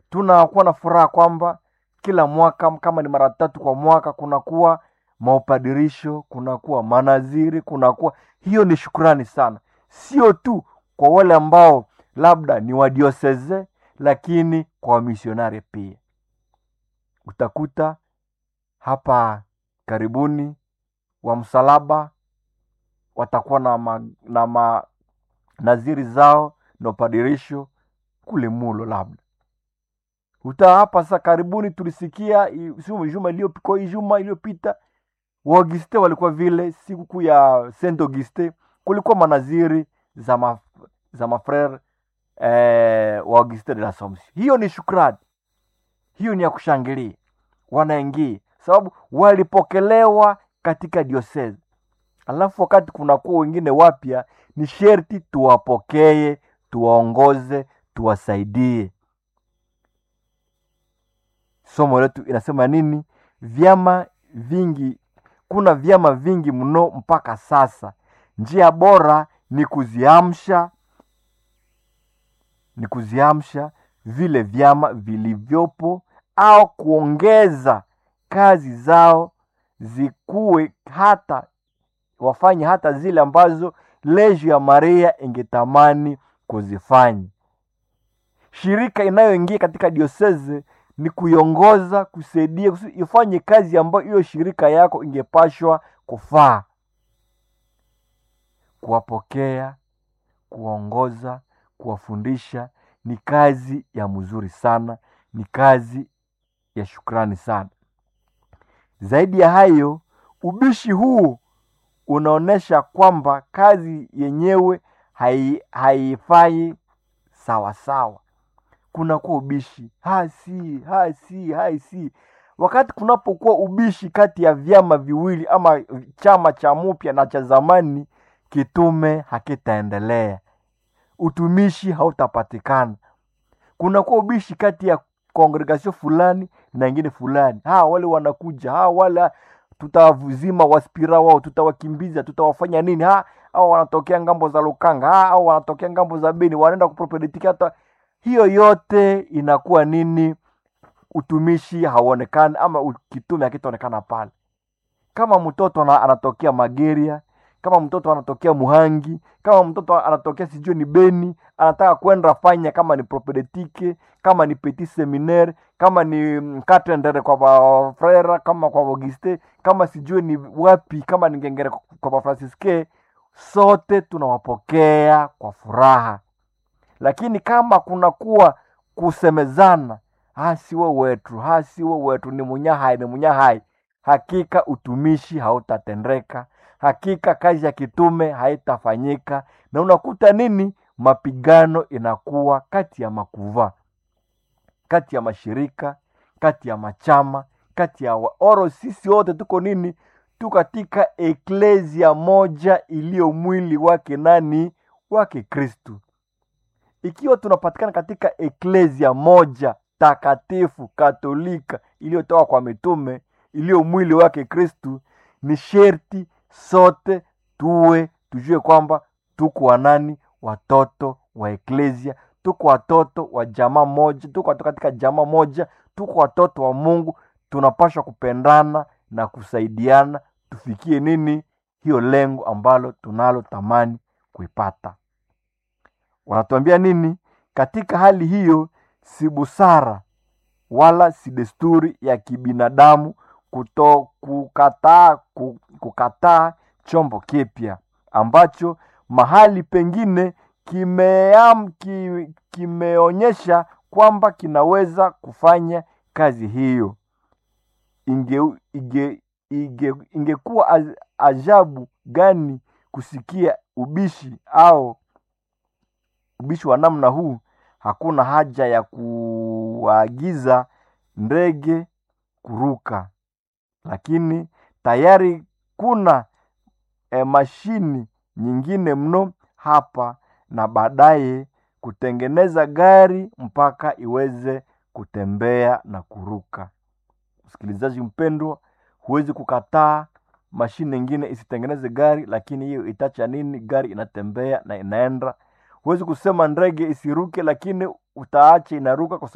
tunakuwa na furaha kwamba kila mwaka kama ni mara tatu kwa mwaka kunakuwa maupadirisho kunakuwa manaziri kunakuwa hiyo ni shukrani sana sio tu kwa wale ambao labda ni wadioseze lakini kwa wamisionari pia utakuta hapa karibuni wa msalaba watakuwa na, ma, na ma, naziri zao na upadirisho kule mulo labda uta hapa sasa karibuni tulisikia i- siku juma iliyopita juma iliyopita waauguste walikuwa vile sikukuu ya saint auguste kulikuwa manaziri za ma, za mafrere eh, wa auguste de la Somme. hiyo ni shukrani hiyo ni ya kushangilia wanaingia sababu walipokelewa katika diosezi alafu wakati kunakuwa wengine wapya ni sherti tuwapokee tuwaongoze tuwasaidie somo letu inasema nini vyama vingi kuna vyama vingi mno mpaka sasa njia bora ni kuziamsha ni kuziamsha vile vyama vilivyopo au kuongeza kazi zao zikuwe hata wafanye hata zile ambazo lejo ya maria ingetamani kuzifanya shirika inayoingia katika dioseze ni kuiongoza kusaidia kusi- ifanye kazi ambayo hiyo shirika yako ingepashwa kufaa kuwapokea kuwaongoza kuwafundisha ni kazi ya mzuri sana ni kazi ya shukrani sana zaidi ya hayo ubishi huu unaonyesha kwamba kazi yenyewe hai- haifai sawasawa kunakuwa ubishi hasi hasi hasi wakati kunapokuwa ubishi kati ya vyama viwili ama chama cha mupya na cha zamani kitume hakitaendelea utumishi hautapatikana kunakuwa ubishi kati ya kongregasio fulani na ingine fulani ha wale wanakuja ha wale tutawazima waspira wao tutawakimbiza tutawafanya nini ha au wanatokea ngambo za lukanga ha au wanatokea ngambo za beni wanaenda kupropeditiki hata hiyo yote inakuwa nini utumishi hauonekani ama u- kitume hakitaonekana pale kama mtoto ana- anatokea mageria kama mtoto anatokea muhangi kama mtoto anatokea sijui ni beni anataka kwenda fanya kama ni propedetike kama ni petit seminaire kama ni mm, katendere kwa bafrera kama kwa auguste kama sijui ni wapi kama ni ngengere kwa bafransiske sote tunawapokea kwa furaha lakini kama kunakuwa kusemezana hasiwe wetu hasiwe wetu ni munyahai ni munyahai hakika utumishi hautatendeka hakika kazi ya kitume haitafanyika na unakuta nini mapigano inakuwa kati ya makuva kati ya mashirika kati ya machama kati ya wa- oro sisi wote tuko nini tu katika eklesia moja iliyo mwili wake nani wake kristu ikiwa tunapatikana katika eklesia moja takatifu katolika iliyotoka kwa mitume iliyo mwili wake kristu ni sherti sote tuwe tujue kwamba tuko wanani watoto wa eklesia tuko watoto wa jamaa moja tuko watoto katika jamaa moja tuko watoto wa mungu tunapashwa kupendana na kusaidiana tufikie nini hiyo lengo ambalo tunalo tamani kuipata wanatuambia nini katika hali hiyo si busara wala si desturi ya kibinadamu kuto kukataa ku- kukataa chombo kipya ambacho mahali pengine kimeam, ki, kimeonyesha kwamba kinaweza kufanya kazi hiyo inge, inge, inge, ingekuwa az- ajabu gani kusikia ubishi au ubishi wa namna huu hakuna haja ya kuagiza ndege kuruka lakini tayari kuna e, mashini nyingine mno hapa na baadaye kutengeneza gari mpaka iweze kutembea na kuruka msikilizaji mpendwa huwezi kukataa mashine ingine isitengeneze gari lakini hiyo itacha nini gari inatembea na inaenda huwezi kusema ndege isiruke lakini utaacha inaruka kwa